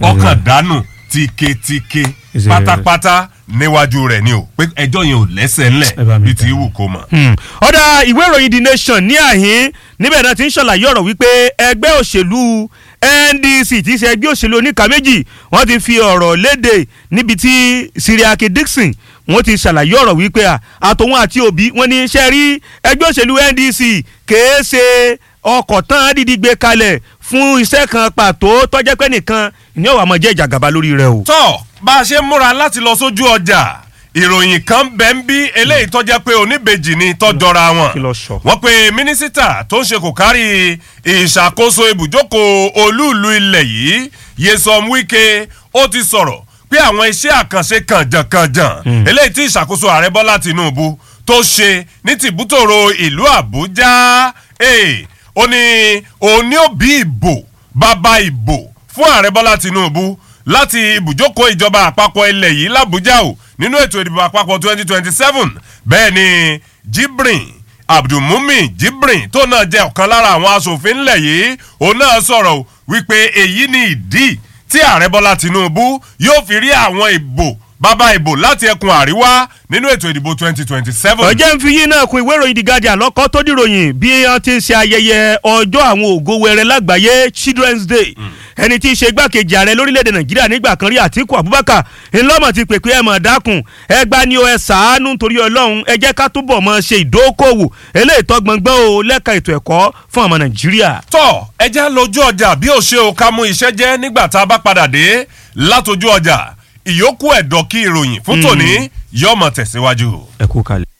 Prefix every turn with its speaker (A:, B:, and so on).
A: ọkàn dànù tíketíke
B: Is it-
A: pátápátá níwájú rẹ̀ ni o pé ẹjọ́ yẹn ò lẹ́sẹ̀ ńlẹ̀
B: Ẹ bá mi
A: bí ti
B: bẹ̀.
A: wù kó mọ̀.
B: Hmm. ọ̀dà ìwé ìròyìn the nation ní àhín níbẹ̀ náà ti ń ṣàlàyé ọ̀rọ̀ wípé ẹgbẹ́ òṣèlú ndc tí í ṣe ẹgbẹ́ òṣèlú oníkà méjì wọ́n ti fi ọ̀rọ̀ léde níbi tí siriake dixon wọ́n ti ṣàlàyé ọ̀rọ̀ wípé à, àtòun àti òbí wọ́n ní iṣẹ́ rí ẹgbẹ́ òṣèlú ndc kèé ṣe ọkọ̀ tán dídí gbé kalẹ̀ fún iṣẹ́ kan pàtó tọ́jẹ́ pé nìkan ní ọ̀wà máa jẹ́ ìjàgàba lórí rẹ̀ o.
A: tọ́ bá a ṣe ń múra láti lọ sójú ọjà ìròyìn kan bẹ́ ń bí eléyìí tó jẹ́ pé oníbejì ni tọ́jọra wọn
B: Kí ló sọ?
A: wọ́n pe mínísítà tó ń ṣe kò kárí ìṣàkóso ibùjókòó olúùlú ilẹ̀ yìí Nyesom Wike ó ti sọ̀rọ̀ pé àwọn iṣẹ́ àkànṣe kànjànkànjàn eléyìí tí ìṣàkóso ààrẹ Bọ́lá Tinubu tó ṣe ní tìbútòrò ìlú Àbújá eh, ó ní òun ní òbí ìbò bàbá ìbò fún ààrẹ Bọ́lá Tinubu láti ibùjókòó ìjọba àpapọ̀ ilẹ̀ yìí làbújá o nínú ètò ìdìbò àpapọ̀ 2027 bẹ́ẹ̀ ni Jibrin Abdulmumin Jibrin tó náà jẹ́ ọ̀kan lára àwọn asòfin ńlẹ̀ yìí òun náà sọ̀rọ̀ o wípé èyí ni ìdí tí ààrẹ Bọ́lá Tinubu yóò fi rí àwọn ìbò bàbá ìbò láti ẹkùn àríwá nínú ètò ìdìbò 2027.
B: ọjọ́ ń fi yín náà kun ìwé ìròyìn The Guardian lọ́kọ́ tó dìròyìn bí wọ́n ti ń ṣe ayẹyẹ ọjọ́ àwọn ògo wẹrẹ lágbàáyé Children's Day ẹni tí í ṣe igbákejì ààrẹ lórílẹ̀‐èdè Nàìjíríà nígbà kan rí Àtíkù Abubakar ńlọ́mọ̀ ti pèpè ẹ̀ mọ̀ dákun ẹ gbá ní o ẹ sàánú nítorí Ọlọ́run ẹ jẹ́ ká túbọ̀ mọ̀ ṣe ìdókòwò eléyìí tọ́gbọ̀ngbọ́n o lẹ́ka ètò ẹ̀kọ́ fún ọmọ Nàìjíríà.
A: tọ́ ẹjẹ́ lójú ọjà bí ó ṣe o ká mú iṣẹ́ jẹ́ nígbà tá a bá padà dé látọjú ọjà ìyókù ẹ̀dọ̀ kí ìròyìn fún tòní yọmọ tẹ̀síwájú.
B: ẹ kú kalẹ̀.